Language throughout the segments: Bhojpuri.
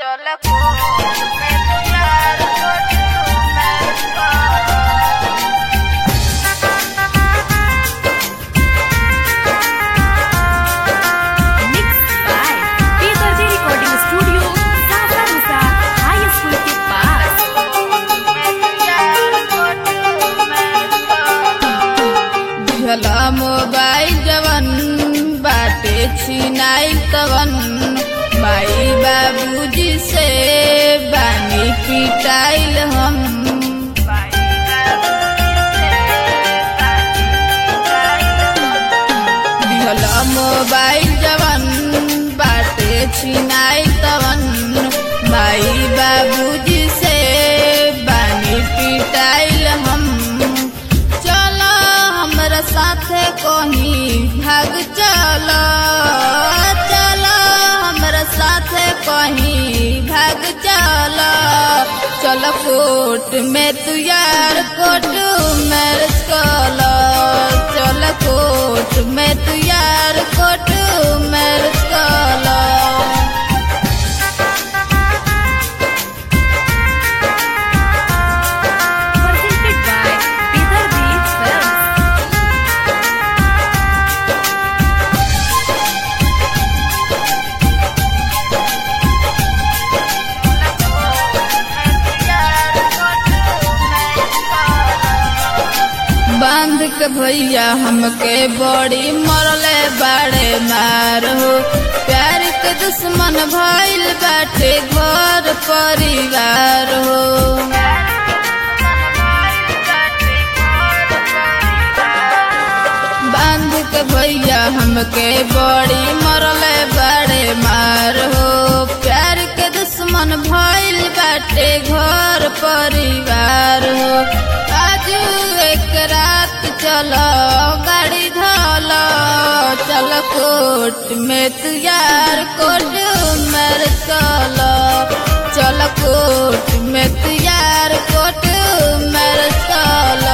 चलको मैं प्यार करू मैं Mixed by P30 Recording Studio, Sasa Musa High School के पास झला मोबाइल जवन बाटे छिनाइल तवन माई बाबूजी से बानी पिटाइल हम झला मोबाइल जवन बाटे छिनाइल तवन माई बाबूजी से बानी पिटाइल हम चलो हमरा साथे कहीं भाग चलो चलो हमरा साथे कहीं भाग चलो चलो कोर्ट में तू यार कोर्ट मैरिज कलो चलो कोर्ट में तू यार कोर्ट मैरिज कलो presented by P30 Films. बांध के भैया हमके बड़ी मरले बाड़े मार हो प्यार के दुश्मन भइल बाटे घर परिवार हो बांध के भैया हमके बड़ी मरले बाड़े मार हो प्यार के दुश्मन भइल बाटे घर परिवार हो आज एक रात चलो गाड़ी धलो चल कोर्ट में तू यार कोर्ट मर चलो चल कोर्ट में तू यार कोर्ट मर चलो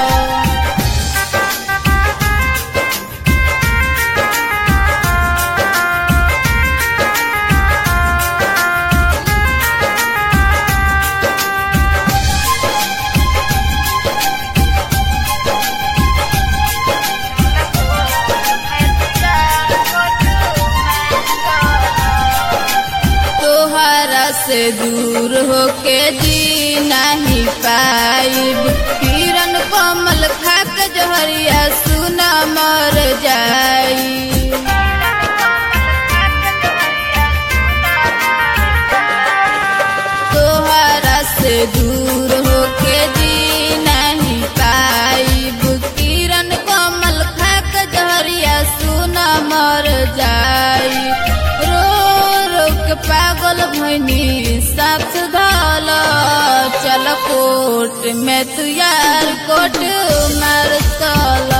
तोहरा से दूर होके जी नहीं पाइब किरण कमल खाक जहरिया सुना मर जाई तोहरा से दूर होके जी नहीं पाइब किरण कमल खाक जहरिया सुना मर जाई रो रो के पागल भैनी साथ धल चल कोर्ट में तू यार कोर्ट मार चल